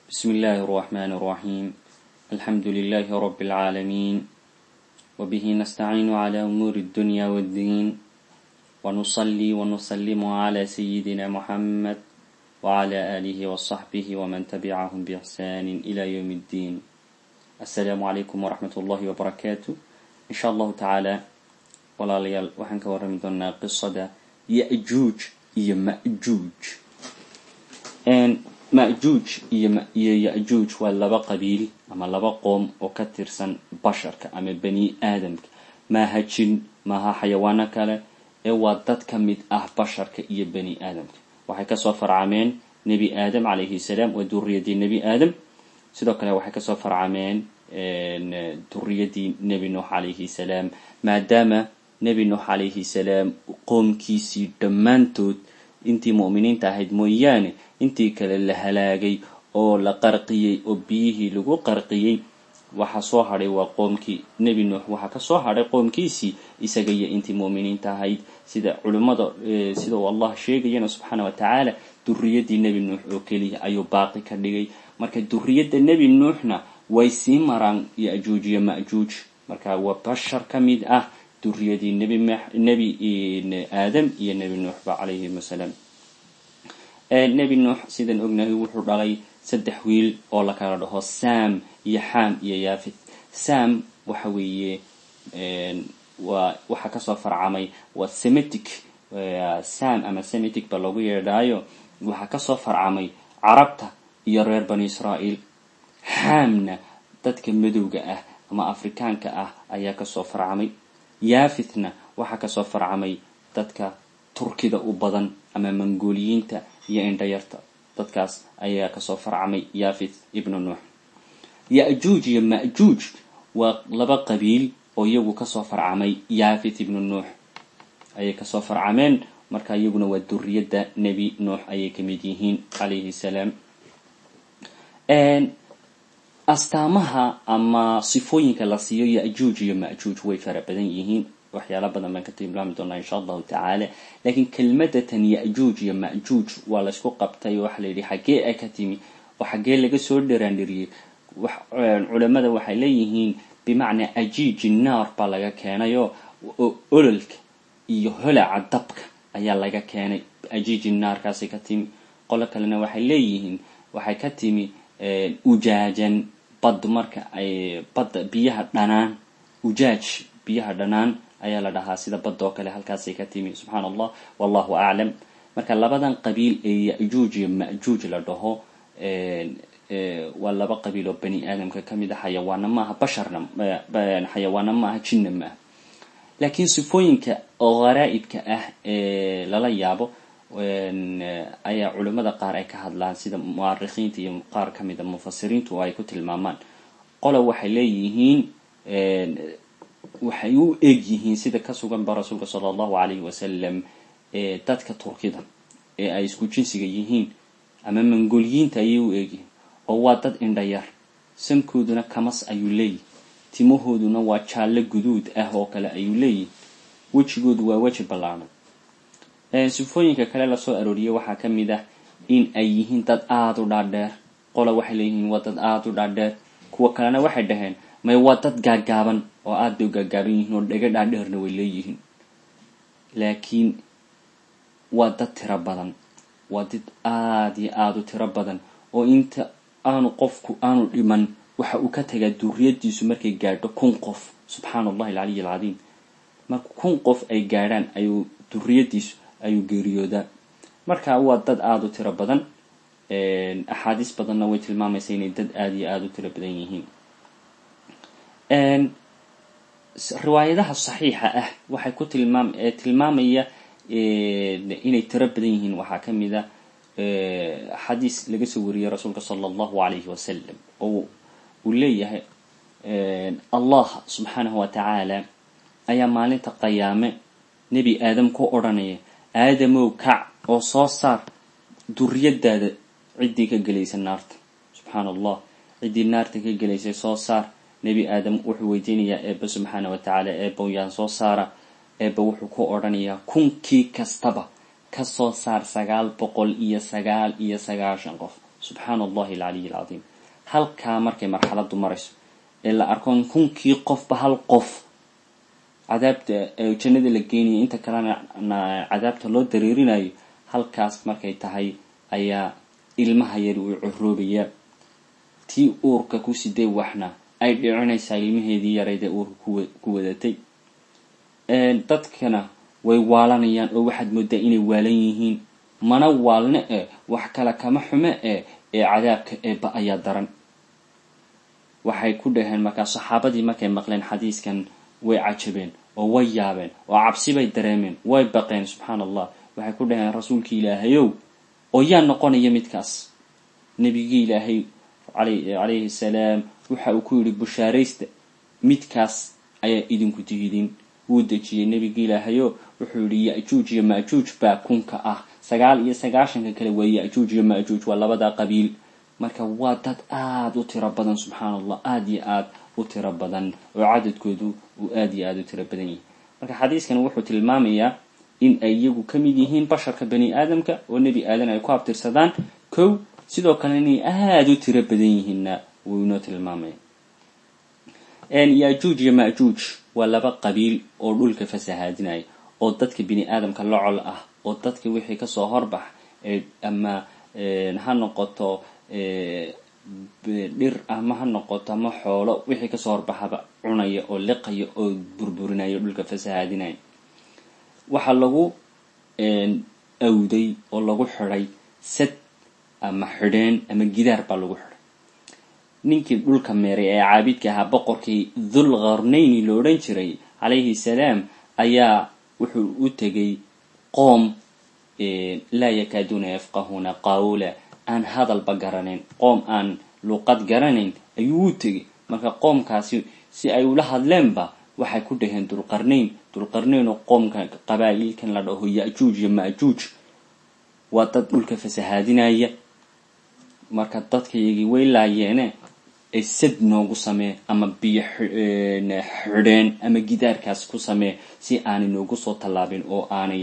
بسم الله الرحمن الرحيم الحمد لله رب العالمين وبه نستعين على أمور الدنيا والدين ونصلي ونسلم على سيدنا محمد وعلى آله وصحبه ومن تبعهم بإحسان إلى يوم الدين السلام عليكم ورحمة الله وبركاته إن شاء الله تعالى walaalayaal waxaan ka warrami doonaa qisada yajuuj iyo majuuj majuuj iyo yajuuj waa laba qabiil ama laba qoom oo ka tirsan basharka ama bani aadamka maaha jin maaha xayawaano kale ee waa dad ka mid ah basharka iyo bani aadamka waxay kasoo farcameen nebi aadam calayhi salaam waa duriyadii nebi aadam sidoo kale waxay kasoo farcameen duriyadii nebi nuux calayhi salaam maadaama nebi nuux calayhi salaam qoomkiisii dhammaantood intii mu'miniinta ahayd mooyaane intii kale la halaagay oo la qarqiyey oo biyihii lagu qarqiyey waxa soo hadhay waa qoomkii nebi nuux waxaa kasoo hadhay qoomkiisii isaga iyo intii mu'miniinta ahayd sida culimmada sida uu allah sheegayana subxaana wa tacaala duriyadii nebi nuux oo keliya ayuu baaqi ka dhigay marka duriyadda nebi nuuxna way sii maraan yajuuj iyo majuuj marka waa bashar ka mid ah duriyadii nebi nebi aadam iyo nebi nuuxba calayhim asalaam nebi nuux sidaan ognahay wuxuu dhalay saddex wiil oo la kala dhaho sam iyo xam iyo yafith sam waxa weeye waa waxaa kasoo farcamay waa semitic sam ama semitic ba loogu yeedhaayo waxaa kasoo farcamay carabta iyo reer bani israa'iil xamna dadka madowga ah ama afrikaanka ah ayaa kasoo farcamay yafithna waxaa kasoo farcamay dadka turkida u badan ama mangooliyiinta iyo indhayarta dadkaas ayaa kasoo farcamay yafith ibnu nuux yajuuj iyo majuuj waa laba qabiil oo iyagu kasoo farcamay yafith ibnu nuux ayay kasoo farcameen marka iyaguna waa duriyadda nebi nuux ayay kamid yihiin calayhi salaam astaamaha ama sifooyinka la siiyo yajuuj iyo majuuj way fara badan yihiin waxyaala badan baan ka tilmaami doonaa insha allahu tacaala laakiin kelmadatan yajuuj iyo majuuj waa laysku qabtay waxa la yidhi xaggee ay ka timi oo xaggee laga soo dharaandhiriyey culamada waxay leeyihiin bimacnaa ajiiji naar baa laga keenayo ololka iyo holaca dabka ayaa laga keenay ajiiji naarkaasay ka timi qolo kalena waxay leeyihiin waxay ka timi ujaajan bad marka ay badda biyaha dhanaan ujaaj biyaha dhanaan ayaa la dhahaa sida badda oo kale halkaasay ka timi subxaana allah wallahu aclam marka labadan qabiil ee yajuuj iyo majuuj la dhaho waa laba qabiil oo bani aadamka kamid a xayawaana maaha basharna xayawaana maaha jinna maaha laakiin sifooyinka gharaaibka ah ee lala yaabo ayaa culimada qaar ay ka hadlaan sida muarikiinta iyo qaar kamida mufasiriintu oo ay ku tilmaamaan qola waxay leeyihiin waxay u eg yihiin sida ka sugan ba rasuulka sala allahu alayhi wasalam dadka turkida ee ay isku jinsiga yihiin ama mangolyiinta ayay u egyihiin oo waa dad indhayar sankooduna kamas ayuu leeyihi timahooduna waa jaallo guduud ah oo kale ayuu leeyihi wejigoodu waa weji ballaadhan sifooyinka kale lasoo arooriyey waxaa ka mid ah in ay yihiin dad aada u dhaadheer qola waxay leeyihiin waa dad aada u dhaadheer kuwa kalena waxay dhaheen may waa dad gaagaaban oo aada bay u gaagaaban yihiin oo dhega dhaadheerna way leeyihiin laakiin waa dad tiro badan waa dad aada iyo aada u tiro badan oo inta aanu qofku aanu dhiman waxa uu ka tagaa duriyadiisu markay gaadho kun qof subxaana allahi alcaliy alcadiim marka kun qof ay gaadhaan ayuu duriyadiisu ayuu geeriyoodaa marka waa dad aada u tiro badan axaadiis badanna way tilmaamaysa inay dad aada iyo aada u tiro badan yihiin riwaayadaha saxiixa ah waxay ku tilmaam tilmaamaya inay tiro badan yihiin waxaa ka mid a xadiis laga soo wariyey rasuulka sala allahu alayhi wasalam oo uu leeyahay allah subxaanahu wa tacaala ayaa maalinta qayaame nebi aadam ku odhanaya aadamow kac oo soo saar duriyadaada ciddii ka gelaysa naarta subxaana allah ciddii naarta ka gelaysay soo saar nebi aadam wuxuu weydiinayaa eebba subxaana wa tacaala eebbow yaan soo saara eebba wuxuu ku odhanayaa kunkii kastaba kasoo saar sagaal boqol iyo sagaal iyo sagaashan qof subxaana allahi alcaliy alcadiim halkaa markay marxaladdu marayso ee la arko kunkii qofba hal qof cadaabta jannada la geenayo inta kalena cadaabta loo dareerinayo halkaas markay tahay ayaa ilmaha yari uu coroobayaa tii uurka ku siday waxna ay dhicinaysaa ilmaheedii yaraydee uurka ku wadatay dadkana way waalanayaan oo waxaad moodaa inay waalan yihiin mana waalne e wax kale kama xume e ee cadaabka eebba ayaa daran waxay ku dhaheen markaa saxaabadii markay maqleen xadiiskan way cajabeen oo way yaabeen oo cabsi bay dareemeen way baqeen subxaana allah waxay ku dhaheen rasuulkii ilaahayow oo yaa noqonaya midkaas nebigii ilaahay calayhi salaam waxa uu ku yidhi bushaaraysta midkaas ayaa idinku tihidin wuu dejiyey nebigii ilaahayo wuxuu yidhi ya-juuj iyo ma-juuj baa kunka ah sagaal iyo sagaashanka kale waa ya-juuj iyo ma-juuj waa labadaa qabiil marka waa dad aada u tiro badan subxaana allah aada iyo aada u tiro badan oo cadadkoodu uu aada iyo aada u tiro badan yahay marka xadiiskan wuxuu tilmaamayaa in ay iyagu ka mid yihiin basharka bani aadamka oo nebi aadan ay ku abtirsadaan kow sidoo kale inay aada u tiro badan yihiinna wuu inoo tilmaamaya ya-juuj iyo ma-juuj waa laba qabiil oo dhulka fasahaadinaya oo dadka bini aadamka la col ah oo dadka wixii kasoo horbax ama ha noqoto dhir ama ha noqoto ama xoolo wixii kasoo horbaxaba cunaya oo liqaya oo burburinaya dhulka fasahaadinaya waxaa lagu awday oo lagu xidhay sad ama xidheen ama gidaar baa lagu xidhay ninkii dhulka meeray ee caabidka ahaa boqorkii dhul qarnayni lo odhan jiray calayhi salaam ayaa wuxuu u tegay qoom laa yakaaduuna yafqahuuna qawla aan hadalba garanayn qoom aan luqad garanayn ayuu u tegay marka qoomkaasi si ay ula hadleenba waxay ku dhaheen dulqarnayn dulqarnayn oo qoomka qabaa'ilkan la dhaho ya-juuj iyo ma-juuj waa dad dhulka fasahaadinaya marka dadkayagii way laayeene sad noogu samee ama biyo xidheen ama gidaarkaas ku samee si aanay noogu soo tallaabin oo aanay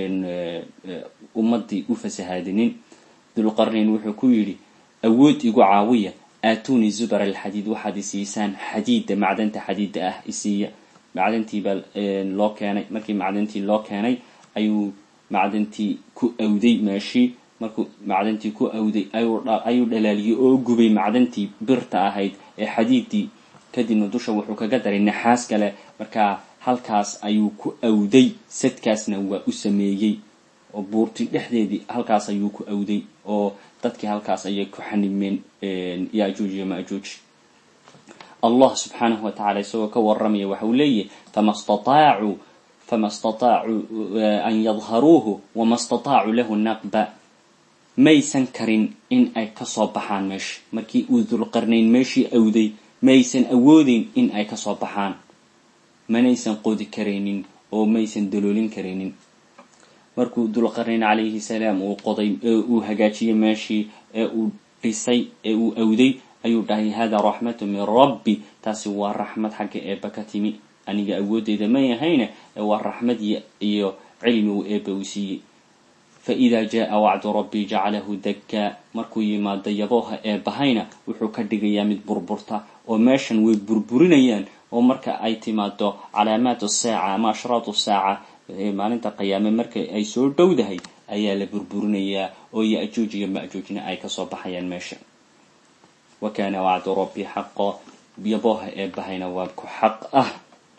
ummadii u fasahaadinin dulqarnayn wuxuu ku yidhi awood igu caawiya aatuni zubar alxadiid waxaad isiisaan xadiida macdanta xadiida ah isiiya macdantiibaa loo keenay markii macdantii loo keenay ayuu macdantii ku awday meeshii markuu macdantii ku awday ayuu dhalaaliyey oo gubay macdantii birta ahayd ee xadiidii kadibna dusha wuxuu kaga daray naxaas kale markaa halkaas ayuu ku awday sadkaasna waa u sameeyey oo buurti dhexdeedii halkaas ayuu ku awday oo dadkii halkaas ayay ku xanimeen ya-juuj iyo ma-juuj allah subxaanahu wa tacala isagoo ka waramaya waxa uu leeyahy fama stataacuu fama stataacuu an yadharuuhu wama stataacuu lahu naqba maysan karin in ay kasoo baxaan meesha markii uu dulqarnayn meeshii awday maysan awoodeyn in ay kasoo baxaan manaysan qodi karaynin oo maysan daloolin karaynin markuu dulqarnayn calayhi salaam uu qoday ee uu hagaajiyey meeshii ee uu dhisay ee uu awday ayuu dhahay hada raxmatu min rabbi taasi waa raxmad xagga eebba ka timi aniga awoodeyda may ahayne ee waa raxmad iyo cilmi uu eebba uu siiyey faida jaa wacdu rabbi jacalahu dakkaa markuu yimaado yabooha eebbahayna wuxuu ka dhigayaa mid burburta oo meeshan way burburinayaan oo marka ay timaado calaamaat saaca ama ashraatu saaca maalinta qiyaame marka ay soo dhowdahay ayaa la burburinayaa oo ya-juuj iyo ma-juujna ay kasoo baxayaan meesha wa kaana wacdu rabbi xaqo yabooha eebbahayna waa ku xaq ah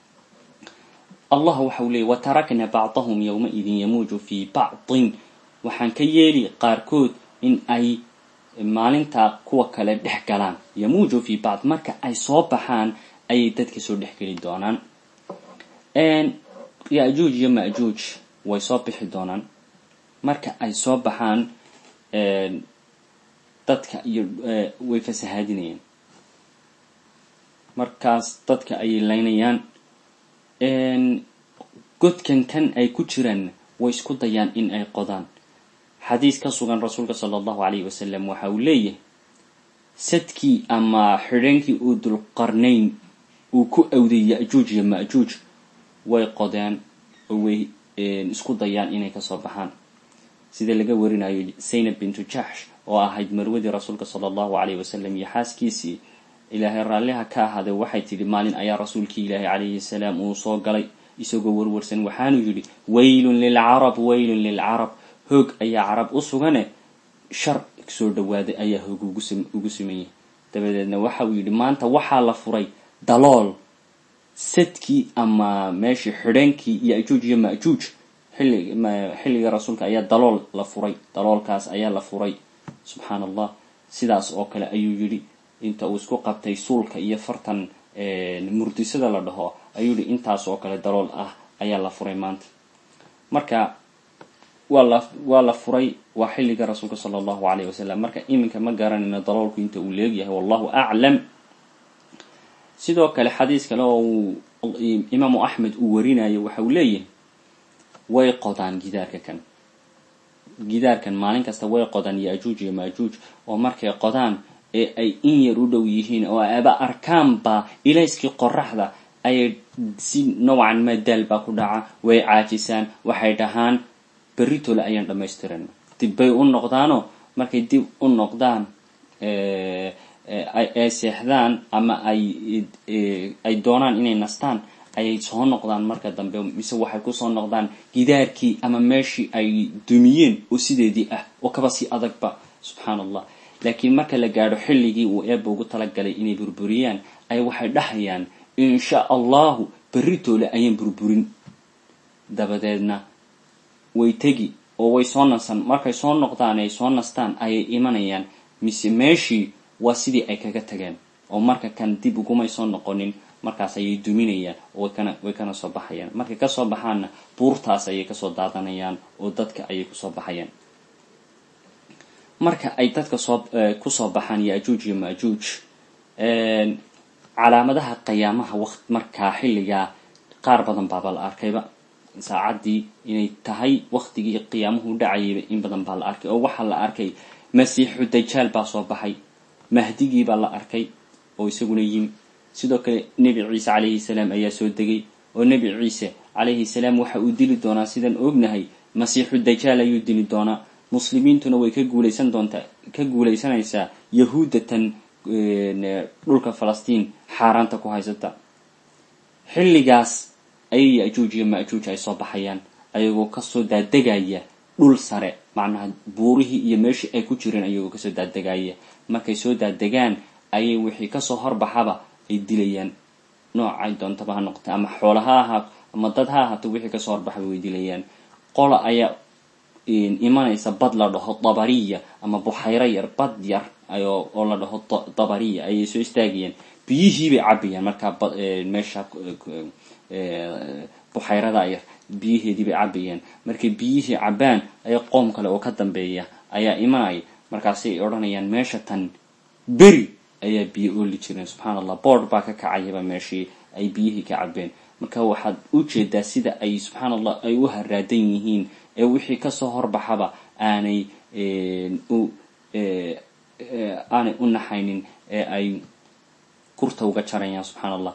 allah waxa uu leeyay watarakna bacdahum yowmaidin yamuuju fii bacdin waxaan ka yeeli qaarkood in ay maalintaa kuwa kale dhex galaan yamuuju fii bacd marka ay soo baxaan ayay dadka soo dhex geli doonaan ya-juuj iyo ma-juuj way soo bixi doonaan marka ay soo baxaan dadka iyo way fasahaadinayaan markaas dadka ayay laynayaan godkan kan ay ku jiraan way isku dayaan in ay qodaan xadiis ka sugan rasuulka sala allahu calayhi wasalam waxa uu leeyahay sadkii ama xidheenkii uu dulqarnayn uu ku awday ya-juuj iyo ma-juuj way qodeen oo way isku dayaan inay kasoo baxaan sida laga warinayo zaynab bintu jaxsh oo ahayd marwadii rasuulka sala allahu calayhi wasalam iyo xaaskiisii ilaahay raalliha ka ahaaday waxay tidhi maalin ayaa rasuulkii ilaahi calayhi salaam uu soo galay isagoo warwarsan waxaanu yidhi waylun lilcarab waylun lilcarab hoog ayaa carab u sugane shar soo dhawaaday ayaa hoog ugu sameeyey dabadeedna waxa uu yidhi maanta waxaa la furay dalool sadkii ama meeshii xidheenkii yajuuj iyo majuuj xilliga rasuulka ayaa dalool la furay daloolkaas ayaa la furay subxaan allah sidaas oo kale ayuu yidhi inta uu isku qabtay suulka iyo fartan murdisada la dhaho ayuu yihi intaas oo kale dalool ah ayaa la furay maanta marka waa la waa la furay waa xilliga rasuulka sala allahu calayh wasalam marka iminka ma garanayno daloolku inta uu leegyahay wallahu aclam sidoo kale xadiis kale oo uu imaamu axmed uu warinayo waxa uu leeyahay way qodaan gidaarka kan gidaarkan maalin kasta way qodaan yajuuj iyo majuuj oo markay qodaan ee ay in yar u dhow yihiin oo aba arkaanba ilayskii qoraxda ayay si nowcan ma daal baa ku dhaca way caajisaan waxay dhahaan berritole ayaan dhammaystiran dib bay u noqdaanoo markay dib u noqdaan ay seexdaan ama ay ay doonaan inay nastaan ayay soo noqdaan marka dambe mise waxay kusoo noqdaan gidaarkii ama meeshii ay dumiyeen oo sideedii ah oo kaba sii adagba subxaan allah laakiin marka la gaadho xilligii uu eebba ugu talagalay inay burburiyaan ay waxay dhahayaan insha allahu berritoole ayaan burburin dabadeedna way tegi oo way soo nasan markay soo noqdaan ay soo nastaan ayay imanayaan mise meeshii waa sidii ay kaga tageen oo marka kan dib ugumay soo noqonin markaas ayay duminayaan oo wakana way kana soo baxayaan markay kasoo baxaanna buurtaas ayay kasoo daadanayaan oo dadka ayay kusoo baxayaan marka ay dadka soo kusoo baxaan yajuuj iyo majuuj calaamadaha qiyaamaha waqt markaa xilligaa qaar badan baaba la arkayba saacaddii inay tahay waqtigii qiyaamuhu dhacayayba in badan baa la arkay oo waxaa la arkay masiixu dajaal baa soo baxay mahdigii baa la arkay oo isaguna yimi sidoo kale nebi ciise calayhi salaam ayaa soo degay oo nebi ciise calayhi salaam waxa uu dili doonaa sidaan ognahay masiixu dajaal ayuu dili doonaa muslimiintuna way ka guulaysan doontaa ka guulaysanaysaa yahuudatan dhulka falastiin xaaraanta ku haysata xilligaas ayay yajuuj iyo majuuj ay soo baxayaan ayagoo kasoo daadegaya dhul sare macnaha buurihii iyo meeshii ay ku jireen ayagoo kasoo daadegaya markay soo daadegaan ayay wixii kasoo horbaxaba ay dilayaan noocay doontaba ha noqota ama xoola ha ahaato ama dad ha ahaato wixii kasoo horbaxaba way dilayaan qola ayaa imanaysa bad la dhaho dabariya ama buxayro yar bad yar oo la dhaho dabariya ayay soo istaagayaan biyihii bay cabayaan markaa meesha buxayrada yar biyaheedii bay cabayaan markay biyihii cabaan aya qoom kale oo ka dambeeya ayaa imanaya markaasay odhanayaan meesha tan beri ayaa biyo ooli jireen subxaan allah boord baa ka kacayaba meeshii ay biyihii ka cabeen marka waxaad u jeedaa sida ay subxaan allah ay u haraadan yihiin ee wixii kasoo horbaxaba aanay u aanay u naxaynin ee ay kurta uga jarayaan subxaan allah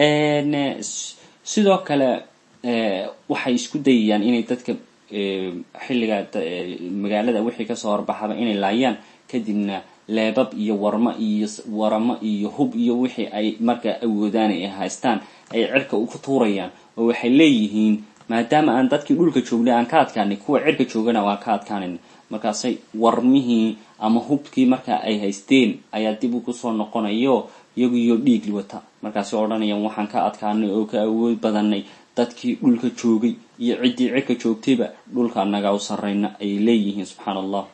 sidoo kale waxay isku dayayaan inay dadka xilliga magaalada wixii kasoo horbaxaba inay laayaan kadibna leebab iyo warmo iyo waramo iyo hub iyo wixii ay markaa awoodaan ay haystaan ay cirka ku tuurayaan oo waxay leeyihiin maadaama aan dadkii dhulka joognay aan ka adkaanay kuwa cirka joogana waan ka adkaanayna markaasay warmihii ama hubkii markaa ay haysteen ayaa dib u kusoo noqonayo iyagu iyo dhiigli wata markaasay odhanayaan waxaan ka adkaanay oo ka awood badanay dadkii dhulka joogay iyo ciddii cirka joogtayba dhulka anagaa u sarrayna ayay leeyihiin subxaan allah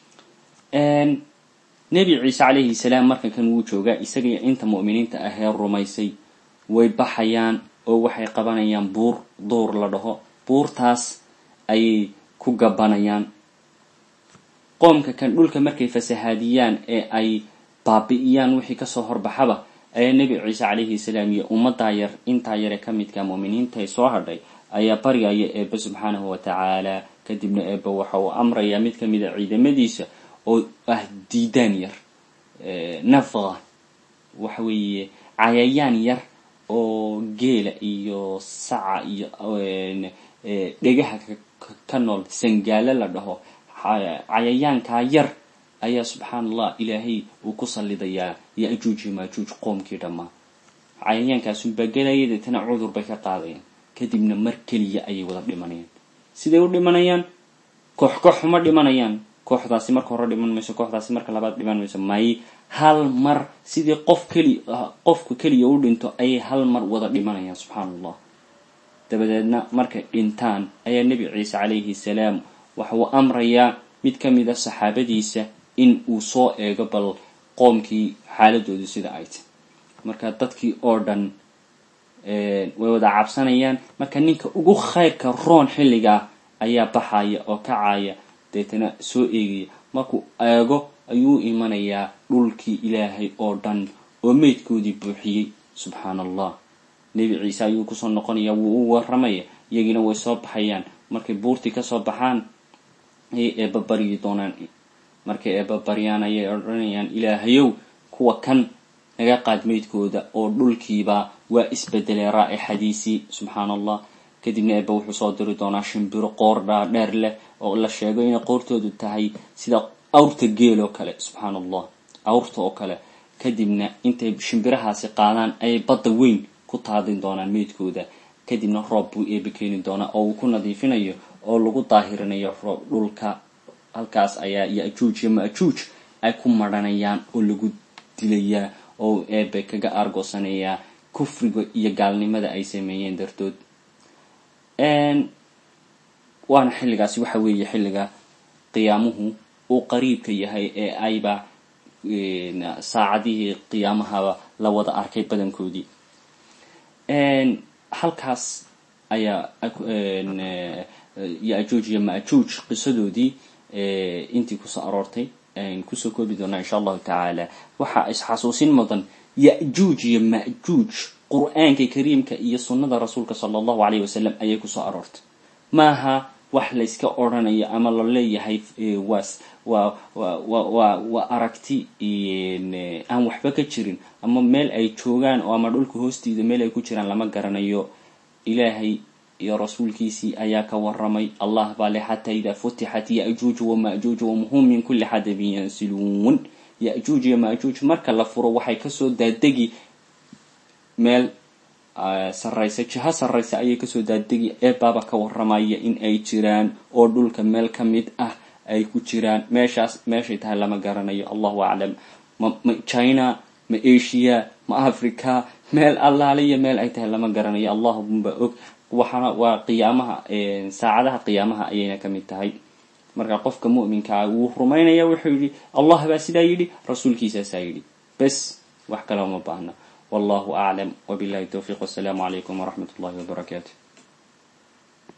nebi ciise calayhi salaam markankan wuu joogaa isaga inta mu'miniinta ahee rumaysay way baxayaan oo waxay qabanayaan buur duur la dhaho buurtaas ayay ku gabanayaan qoomka kan dhulka markay fasahaadiyaan ee ay baabi'iyaan wixii kasoo horbaxaba ayaa nebi ciise calayhi salaam iyo ummaddaa yar intaa yare ka midka mu'miniintaay soo hadhay ayaa baryaya eebbe subxaanahu wa tacaala kadibna eebbe waxa uu amrayaa mid ka mid a ciidamadiisa oo ah diidaan yar nafqa waxa weeye cayayaan yar oo geela iyo saca iyo dhegaha ka nool sangaalo la dhaho cayayaankaa yar ayaa subxaan allah ilaahay uu ku sallidayaa ya-juuj iyo maajuuj qoomkii dhammaa cayayaankaasunbaa gelaya deetana cudur bay ka qaadayaan kadibna mar keliya ayay wada dhimanayaan siday u dhimanayaan koox koox uma dhimanayaan kooxdaasi marka hore dhiman mayso kooxdaasi marka labaad dhiman mayso may hal mar sidii qof keli qofku keliya u dhinto ayay hal mar wada dhimanayaan subxaan allah dabadeedna markay dhintaan ayaa nebi ciise calayhi salaam waxa uu amrayaa mid ka mid a saxaabadiisa in uu soo eego bal qoomkii xaaladoodu sida ay tahy marka dadkii oo dhan way wada cabsanayaan marka ninka ugu khayrka roon xilligaa ayaa baxaya oo kacaya deetana soo eegaya markuu eego ayuu imanayaa dhulkii ilaahay oo dhan oo meydkoodii buuxiyey subxaan allah nebi ciise ayuu kusoo noqonaya wuu u waramaya iyagiina way soo baxayaan markay buurtii kasoo baxaan ayay eebabaryi doonaan markay eebabaryaan ayay odhanayaan ilaahayow kuwa kan naga qaad meydkooda oo dhulkiiba waa isbedelay raaixadiisii subxaan allah kadibna eeba wuxuu soo diri doonaa shimbiro qoor dhaadheer leh oo la sheego inay qoortoodu tahay sida awrta geel oo kale subxaan allah awrta oo kale kadibna intay shimbirahaasi qaadaan ayay badda weyn ku taadin doonaan meydkooda kadibna roob buu eeba keeni doonaa oo uu ku nadiifinayo oo lagu daahirinayo roob dhulka halkaas ayaa ya-juuj iyo ma-juuj ay ku maranayaan oo lagu dilayaa oo eebe kaga aargoosanayaa kufriga iyo gaalnimada ay sameeyeen dartood waana xilligaasi waxa weeye xilliga qiyaamuhu uu qariibka yahay ee ayba saacadihii qiyaamahaba la wada arkay badankoodii halkaas ayaa ya-juuj iyo ma-juuj qisadoodii intii kusoo aroortay kusoo koobi doonaa insha allahu tacaala waxaa isxasuusin mudan ya-juuj iyo ma-juuj qur-aanka kariimka iyo sunnada rasuulka sala allahu alayh wasalam ayay kusoo aroortay maaha wax layska odrhanayo ama la leeyahay was waa wa waa aragti aan waxba ka jirin ama meel ay joogaan oo ama dhulka hoostiida meel ay ku jiraan lama garanayo ilaahay iyo rasuulkiisii ayaa ka waramay allah baa le xataa idaa futixat ya-juuj wama-juuj wamhum min kulli xadabin yansiluun ya-juuj iyo ma-juuj marka la furo waxay kasoo daadegi meel sarraysa jiho sarraysa ayay kasoo daadegi eebaaba ka waramaya in ay jiraan oo dhulka meel ka mid ah ay ku jiraan meeshaas meeshay tahay lama garanayo allahu aclam ma ma china ma asia ma africa meel allaaliya meel ay tahay lama garanayo allahumba og waxaana waa qiyaamaha saacadaha qiyaamaha ayayna ka mid tahay marka qofka mu'minkaa wuu rumaynaya wuxuu yidhi allah baa sidaa yidhi rasuulkiisaasaa yidhi bes wax kale uma baahna wallahu aclam wabillahi towfiiq wasalaamu calaykum waraxmat ullahi wabarakaatu